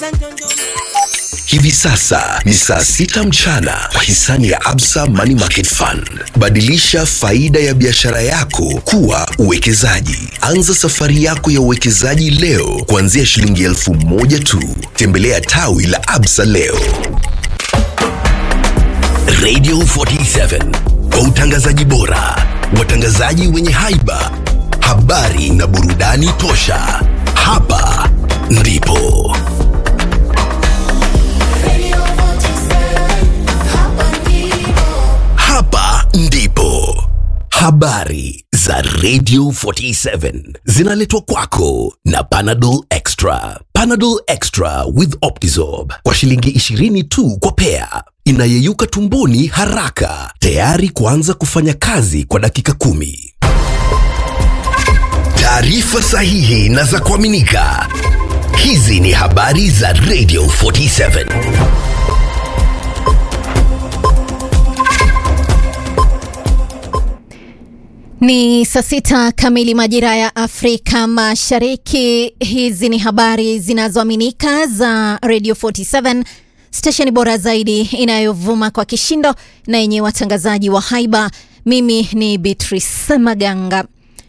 Hivi sasa ni saa sita mchana kwa hisani ya Absa Money Market Fund. Badilisha faida ya biashara yako kuwa uwekezaji. Anza safari yako ya uwekezaji leo kuanzia shilingi elfu moja tu. Tembelea tawi la Absa leo. Radio 47 kwa utangazaji bora, watangazaji wenye haiba, habari na burudani tosha. Hapa ndipo hapa ndipo habari za Radio 47 zinaletwa kwako na Panadol Extra. Panadol Extra with Optizorb kwa shilingi 20 tu kwa pea, inayeyuka tumboni haraka, tayari kuanza kufanya kazi kwa dakika kumi. Taarifa sahihi na za kuaminika. Hizi ni habari za Radio 47. Ni saa sita kamili majira ya Afrika Mashariki. Hizi ni habari zinazoaminika za Radio 47, stesheni bora zaidi inayovuma kwa kishindo na yenye watangazaji wa haiba. Mimi ni Beatrice Maganga.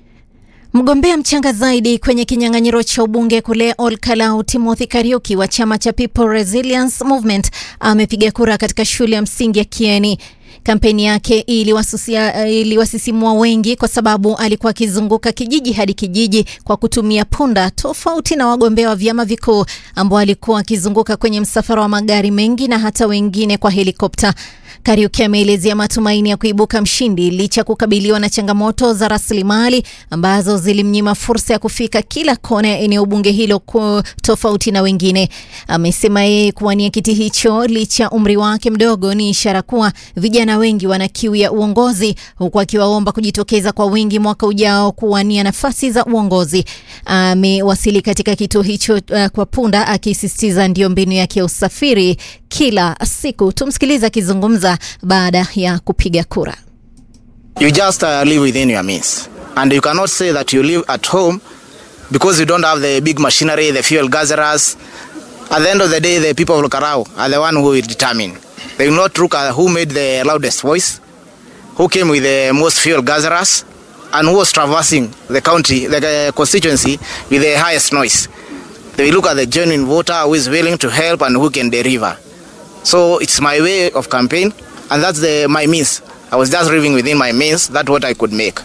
Mgombea mchanga zaidi kwenye kinyang'anyiro cha ubunge kule Olkalau, Timothy Kariuki wa chama cha People Resilience Movement amepiga kura katika shule ya msingi ya Kieni. Kampeni yake iliwasusia- iliwasisimua wengi kwa sababu alikuwa akizunguka kijiji hadi kijiji kwa kutumia punda, tofauti na wagombea wa vyama vikuu ambao alikuwa akizunguka kwenye msafara wa magari mengi na hata wengine kwa helikopta. Kariuki ameelezea matumaini ya kuibuka mshindi licha ya kukabiliwa na changamoto za rasilimali ambazo zilimnyima fursa ya kufika kila kona ya eneo bunge hilo ku- tofauti na wengine. Amesema yeye kuwania kiti hicho licha ya umri wake mdogo ni ishara kuwa vijana wengi wana kiu ya uongozi, huku akiwaomba kujitokeza kwa wingi mwaka ujao kuwania nafasi za uongozi. Amewasili katika kituo hicho uh, kwa punda, akisisitiza ndio mbinu yake ya usafiri kila siku. Tumsikilize akizungumza baada ya kupiga kura. You just uh, live within your means. And you cannot say that you live at home because you don't have the big machinery, the fuel gatherers. At the end of the day, the people of Karao are the one who will determine. They will not look at who made the loudest voice, who came with the most fuel gatherers, and who was traversing the county, the uh, constituency with the highest noise. They will look at the genuine voter who is willing to help and who can deliver. So it's my way of campaign, and that's the my means. I was just living within my means. That's what I could make.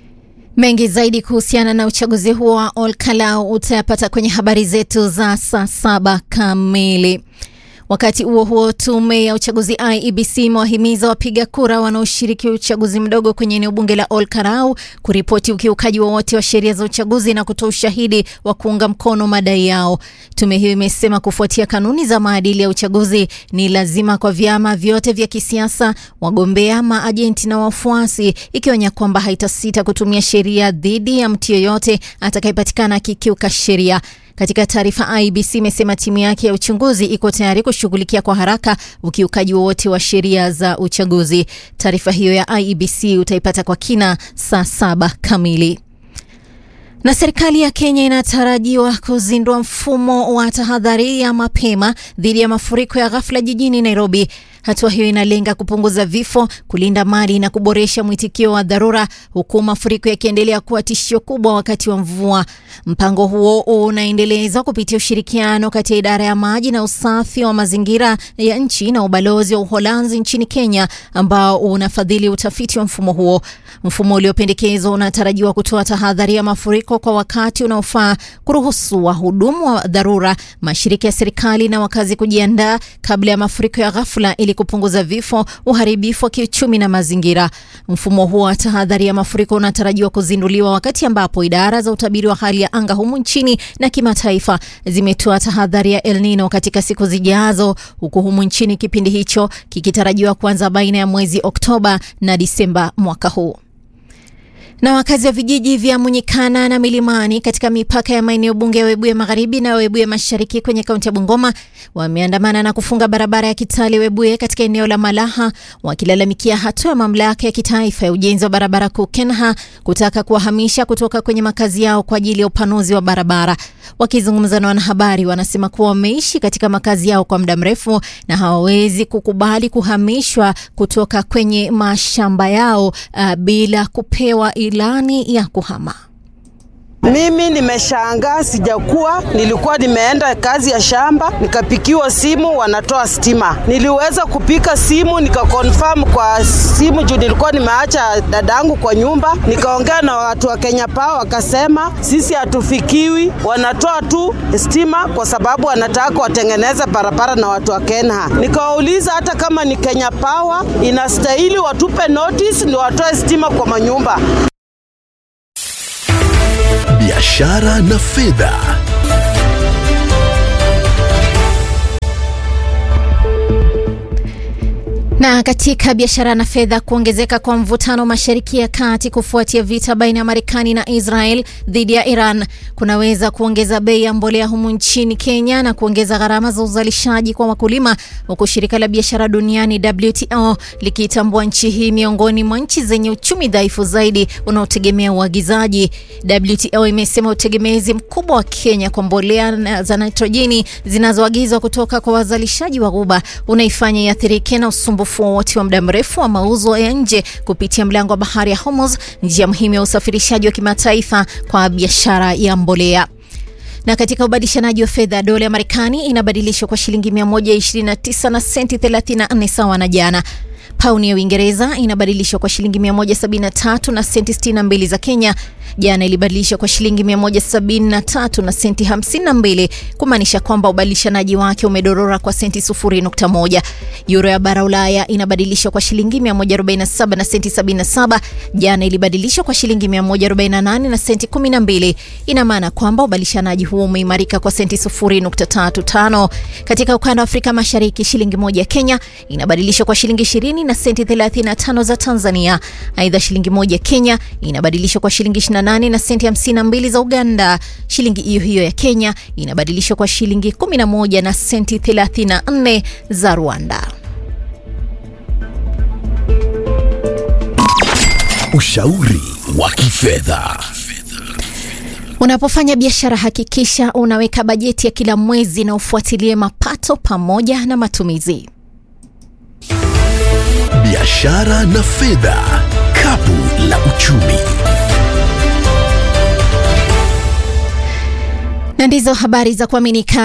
Mengi zaidi kuhusiana na uchaguzi huo wa Olkalau utayapata kwenye habari zetu za saa saba kamili. Wakati huo huo, tume ya uchaguzi IEBC imewahimiza wapiga kura wanaoshiriki uchaguzi mdogo kwenye eneo bunge la Olkarau kuripoti ukiukaji wowote wa sheria za uchaguzi na kutoa ushahidi wa kuunga mkono madai yao. Tume hiyo imesema kufuatia kanuni za maadili ya uchaguzi, ni lazima kwa vyama vyote vya kisiasa, wagombea, maajenti na wafuasi, ikionya kwamba haitasita kutumia sheria dhidi ya mtu yoyote atakayepatikana akikiuka sheria. Katika taarifa, IBC imesema timu yake ya uchunguzi iko tayari kushughulikia kwa haraka ukiukaji wowote wa sheria za uchaguzi. Taarifa hiyo ya IEBC utaipata kwa kina saa saba kamili. Na serikali ya Kenya inatarajiwa kuzindua mfumo wa tahadhari ya mapema dhidi ya mafuriko ya ghafla jijini Nairobi. Hatua hiyo inalenga kupunguza vifo, kulinda mali na kuboresha mwitikio wa dharura, huku mafuriko yakiendelea kuwa tishio kubwa wakati wa mvua. Mpango huo unaendelezwa kupitia ushirikiano kati ya idara ya maji na usafi wa mazingira ya nchi na ubalozi wa Uholanzi nchini Kenya, ambao unafadhili utafiti wa mfumo huo. Mfumo uliopendekezwa unatarajiwa kutoa tahadhari ya mafuriko kwa wakati unaofaa, kuruhusu wahudumu wa dharura, mashirika ya serikali na wakazi kujiandaa kabla ya mafuriko ya ghafla ili kupunguza vifo, uharibifu wa kiuchumi na mazingira. Mfumo huo wa tahadhari ya mafuriko unatarajiwa kuzinduliwa wakati ambapo idara za utabiri wa hali ya anga humu nchini na kimataifa zimetoa tahadhari ya El Nino katika siku zijazo, huku humu nchini kipindi hicho kikitarajiwa kuanza baina ya mwezi Oktoba na Disemba mwaka huu. Na wakazi wa vijiji vya Munyikana na Milimani katika mipaka ya maeneo bunge ya Webuye Magharibi na Webuye Mashariki kwenye kaunti ya Bungoma wameandamana na kufunga barabara ya Kitale Webuye katika eneo la Malaha wakilalamikia hatua ya mamlaka ya kitaifa ya ujenzi wa barabara kuu KENHA kutaka kuwahamisha kutoka kwenye makazi yao kwa ajili ya upanuzi wa barabara. Wakizungumza na wanahabari, wanasema kuwa wameishi katika makazi yao kwa muda mrefu na hawawezi kukubali kuhamishwa kutoka kwenye mashamba yao uh, bila kupewa ilani ya kuhama. Mimi nimeshangaa, sijakuwa. Nilikuwa nimeenda kazi ya shamba, nikapikiwa simu, wanatoa stima. Niliweza kupika simu, nikakonfirm kwa simu juu nilikuwa nimeacha dadangu kwa nyumba. Nikaongea na watu wa Kenya Power, wakasema sisi hatufikiwi, wanatoa tu stima kwa sababu wanataka watengeneze barabara na watu wa Kenha. Nikawauliza hata kama ni Kenya Power, inastahili watupe notice ndio watoe stima kwa manyumba. biashara na fedha. Na katika biashara na fedha, kuongezeka kwa mvutano mashariki ya kati kufuatia vita baina ya Marekani na Israel dhidi ya Iran kunaweza kuongeza bei ya mbolea humu nchini Kenya na kuongeza gharama za uzalishaji kwa wakulima, huku shirika la biashara duniani WTO likiitambua nchi hii miongoni mwa nchi zenye uchumi dhaifu zaidi unaotegemea uagizaji. WTO imesema utegemezi mkubwa wa Kenya kwa mbolea za nitrojeni zinazoagizwa kutoka kwa wazalishaji wa Ghuba unaifanya iathirike na usumbufu wowote wa muda mrefu wa mauzo ya nje kupitia mlango wa bahari ya Hormuz, njia muhimu ya usafirishaji wa kimataifa kwa biashara ya mbolea. Na katika ubadilishanaji wa fedha, dola ya Marekani inabadilishwa kwa shilingi 129 na senti 34 sawa na jana. Pauni ya Uingereza inabadilishwa kwa shilingi 173 na senti 62 za Kenya. Jana ilibadilishwa kwa shilingi 173 na senti 52, kumaanisha kwamba ubadilishanaji wake umedorora kwa senti 0.1. Euro ya bara Ulaya inabadilishwa kwa shilingi 147 na senti 77. Jana ilibadilishwa kwa shilingi 148 na senti 12. Ina maana kwamba ubadilishanaji huo umeimarika kwa senti 0.35. Katika ukanda wa Afrika Mashariki, shilingi moja ya Kenya inabadilishwa kwa shilingi 20 na senti 35 za Tanzania. Aidha, shilingi moja ya Kenya inabadilishwa kwa shilingi 28 na senti 52 za Uganda. Shilingi hiyo hiyo ya Kenya inabadilishwa kwa shilingi 11 na senti 34 za Rwanda. Ushauri wa kifedha. Unapofanya biashara hakikisha unaweka bajeti ya kila mwezi na ufuatilie mapato pamoja na matumizi. Biashara na fedha, kapu la uchumi. Na ndizo habari za kuaminika